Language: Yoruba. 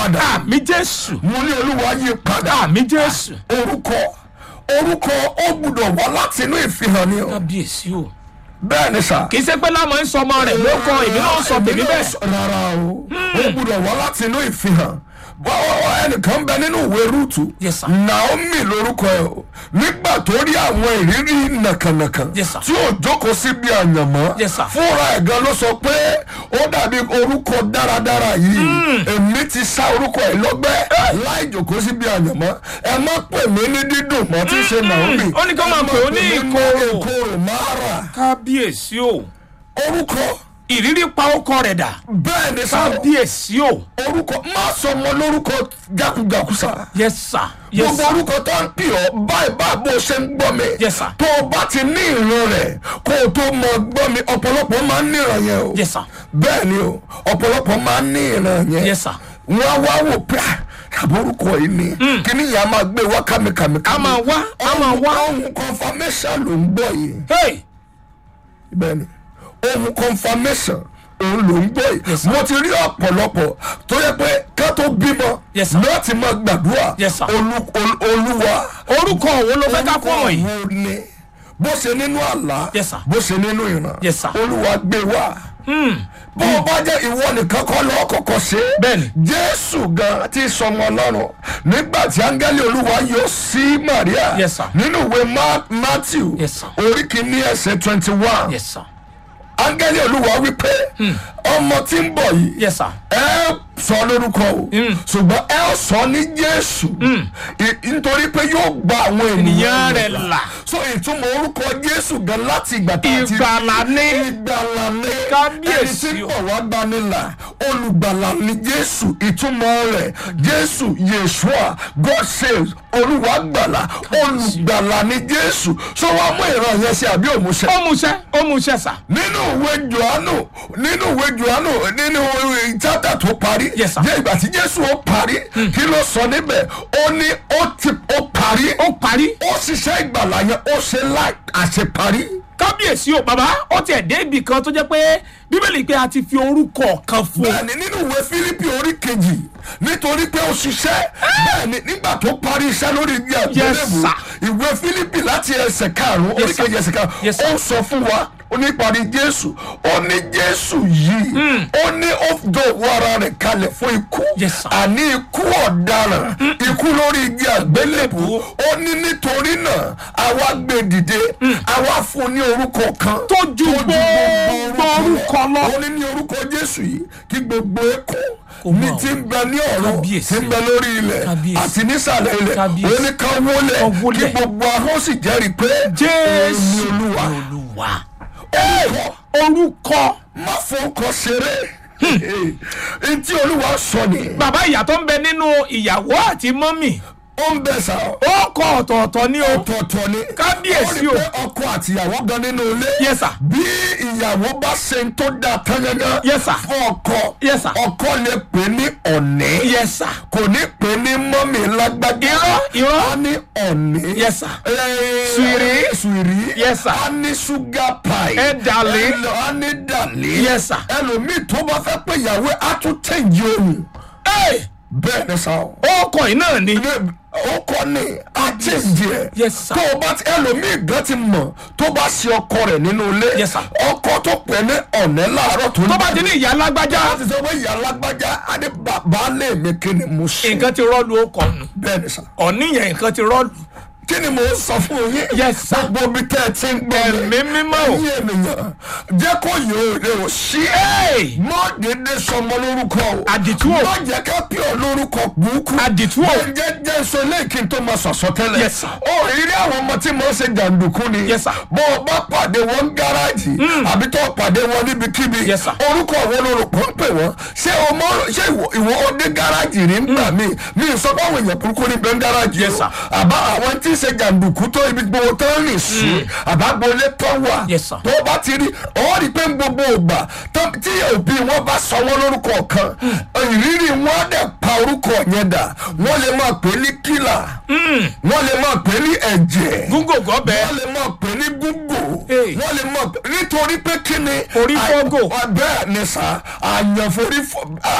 padà àmì jésù mo ní olúwa yí padà àmì jésù orúkọ orúkọ ó gbúdọ̀ wá láti inú ìfihàn ni o kábíyèsí o bẹ́ẹ̀ ni sà. kì í ṣe pé lámọ̀ ń sọmọ rẹ̀ ló kọ èmi náà ń sọ tèmi bẹ́ẹ̀ rárá o ó gbúdọ̀ wá láti inú ìfihàn bọ́ọ̀ ẹnìkan bẹ nínú ìwé rúùtù Yes, sir. naomi lórúkọ ẹ o nígbà tó rí àwọn ìrírí nàkànàkàn Yes, sir. tí ò jókòó síbi àyànmọ́ Yes, sir. fúnra ẹ̀ gan ló sọ pé ó dàbí orúkọ dáradára yìí èmi ti sá orúkọ ẹ̀ lọ́gbẹ́ láì jókòó síbi àyànmọ́ ẹ má pè mí ní dídùn mọ́ tí í ṣe naomi ó ní kí wọ́n máa pè ó ní ẹ má ìkorò. ìkorò mára kábíyèsí o orúkọ ìrírí pa ọkọ rẹ̀ dà bẹ́ẹ̀ ni sáà kábíyèsí o orúkọ má sọ ọmọ lórúkọ jákujàku sa yes sir yes gbogbo sir orúkọ tó ń pè ọ báyìí báyìí bó ṣe ń gbọ́ mi Yes, sir. tó o bá ti ní ìran rẹ̀ kó o tó mọ gbọ́ mi ọ̀pọ̀lọpọ̀ máa ń ní ìran yẹn o yes sir bẹ́ẹ̀ ni o ọ̀pọ̀lọpọ̀ máa ń ní ìran yẹn yes sir wọ́n á wá wò pé ah, àbórúkọ yìí ni kíní yẹn a máa gbé wá kàmìkàmì a máa wá a máa wá ohun confirmation ló ń gbọ́ yìí hey bẹ́ẹ̀ni ohun confirmation òun ló ń gbọ́ yìí Yes, sir. mo ti rí ọ̀pọ̀lọpọ̀ tó yẹ pé ká tó bímọ Yes, sir. láti máa gbàdúrà Yes, sir. Olú- ol- olúwa orúkọ wo ló fẹ́ ká fún ọ yìí wo ni bó ṣe nínú àlá Yes, sir. bó ṣe nínú ìran Yes, sir. olúwa gbé wá bó o bá jẹ́ ìwọ nìkan kọ́ lọ́ọ́ kọ̀kọ́ ṣe é Bẹ́ẹ̀ni. jésù gan ti sọmọ ọlọ́run nígbà tí áńgẹ́lì olúwa yọ sí maria Yes, sir. nínú ìwé Ma- matthew Yes, sir. orí kìíní ẹsẹ̀ twenty one yes sir áńgẹ́lì olúwa wípé ọmọ tí ń bọ̀ yìí yes sir ẹ sọ lórúkọ o ṣùgbọ́n ẹ sọ ní jésù I- nítorí pé yóò gba àwọn Ènìyàn ènìyàn rẹ̀ là. so ìtumọ̀ orúkọ jésù gan láti ìgbà tá a ti ìgbàlà ní ìgbàlà ní Kábíyèsí ẹni tí ń o. bọ̀ wá gbanilà olùgbàlà ní jésù ìtumọ̀ rẹ̀ jésù yeshua god saves olúwa gbàlà olùgbàlà ní jésù so wàá mú ìran yẹn sí àbí òmùṣẹ ó múṣẹ́ ó múṣẹ́ sà nínú ìwé johannu nínú ìwé johannu nínú ìwé chapter tó parí Yes, sir. jẹ́ ìgbà tí jésù ó parí kí ló sọ níbẹ̀ ó ní ó ti ó parí ó parí ó ṣiṣẹ́ ìgbàlà yẹn ó ṣe láì àṣeparí. kábíyèsí o bàbá ó tiẹ̀ dé ibì kan tó jẹ́ pé bíbélì pé a ti fi orúkọ kan fún un bẹ́ẹ̀ni nínú ìwé fílípì orí kejì nítorí pé ó ṣiṣẹ́ bẹ́ẹ̀ni nígbà tó parí iṣẹ́ lórí igi àgbélébù sir. ìwé fílípì láti ẹsẹ̀ karùn-ún orí Yes, sir. kejì ẹsẹ̀ karùn-ún Yes, sir. ó sọ fún wa ó ní parí jésù ó ní jésù yìí ó ní ó dòwò ara rẹ̀ kalẹ̀ fún ikú Yes, sir. àní ikú ọ̀daràn ikú lórí igi àgbélébù ó ní nítorí náà àwa gbé dìde àwa fún ní orúkọ kan tó ju gbogbo orúkọ lọ ó ní ní orúkọ jésù yìí kí gbogbo ẹkọ Kò ní mọ̀. ti ń bẹ ní ọ̀rọ̀ Kábíyèsí. ti ń bẹ lórí ilẹ̀ Kábíyèsí. àti nísàlẹ̀ ilẹ̀ Kábíyèsí. ó ní ká wọlé Ká wólẹ̀. kí gbogbo ahọ́n sì jẹ́rìí pé jésù èmi olúwa olúwa orúkọ orúkọ má fọkọ ṣeré ntí olúwa sọ ni bàbá ìyá tó ń bẹ nínú ìyàwó àti mọ́mì ó ń bẹ sá ó kọ ọ̀tọ̀ọ̀tọ̀ ní o ọ̀tọ̀ọ̀tọ̀ ni Kábíyèsí ó o. rí pé ọkọ àti ìyàwó gan nínú ilé Yes, sir. bí ìyàwó bá ṣe ń tó dáa tán gángan Yes, sir. fún ọkọ Yes, sir. ọkọ lè pè ní ọ̀nẹ́ yes sir kò ní pè ní mọ́mì lágbájá Irọ́, irọ́. á ní ọ̀nẹ́ Yes, sir. Eh, Sùìrí. sùìrí Yes, sir. á ní ṣúgà pie Ẹ dàlí. Ẹlò- á ní dàlí Yes, sir. ẹlòmíì tó bá fẹ́ pé ìyàwó ẹ̀ á tún tẹ̀yìn ohun Hey! bẹ́ẹ̀ ni sá o ó kọ yìí náà ni ó kọ́ ni á tẹ̀yìn ẹ̀ Yes, sir. tó o bá ti ẹlòmíì gan ti mọ̀ tó bá ṣe ọkọ rẹ̀ nínú ilé Yes, sir. ọkọ tó pè ní ọ̀nẹ́ láàárọ̀ tó ń tó bá ti ní ìyá lágbájá láti sọ pé ìyá alágbájá adé bàbá lè mi kí ni mo ṣe nǹkan ti rọ́ọ̀lù ó kọ nù bẹ́ẹ̀ ni sà ọ̀níyàn nǹkan ti rọ́ọ̀lù kí ni mo sọ fún yín Yes, sir. gbogbo bí tẹ́ ẹ ti ń gbọ́ mi Ẹ̀mí mímọ́ o. ẹ̀yin ènìyàn jẹ́ kó yóò rè o sí Hey! mọ́ dédé sọmọ lórúkọ o Àdìtú o. mọ́ jẹ́ ká pè ọ́ lórúkọ burúkú Àdìtú o. Bẹ́ẹ̀ jẹ́ jẹ́ sọ lẹ́ẹ̀kí tó máa sọ̀sọ̀ tẹ́lẹ̀ Yes, sir. ó ìrírí àwọn ọmọ tí mo ṣe jàǹdùkú ni Yes, sir. bó o bá pàdé wọn gáràjì àbí tó pàdé wọn níbikíbi Yes, sir. orúkọ wo ló rò pọ̀ ń pè wọ́n ṣé o mọ ṣé ìwọ ìwọ ó dé gáràjì rí ńgbà míì mi ì sọ pé àwọn èèyàn burúkú ní bẹ́ẹ̀ gáràjì Yes, o sir. àbá àwọn tí ń ṣe jàǹdùkú tó ibi gbogbo tó ń rìn sí àbágbolé tó wà Yes, sir. tó bá ti rí ọ rí pé gbogbo ògbà tó- tí òbí wọn bá sọ wọn lórúkọ kan ìrírí wọn á dẹ̀ pa orúkọ yẹn dà wọ́n lè máa pè ní kílà wọ́n lè máa pè ní ẹ̀jẹ̀ gúngò gọ́bẹ wọ́n lè máa pè ní gúngò Hey. wọ́n lè máa pè nítorí pé kí ni Orí fọ́gò. bẹ́ẹ̀ ni sà àyànforí fọ́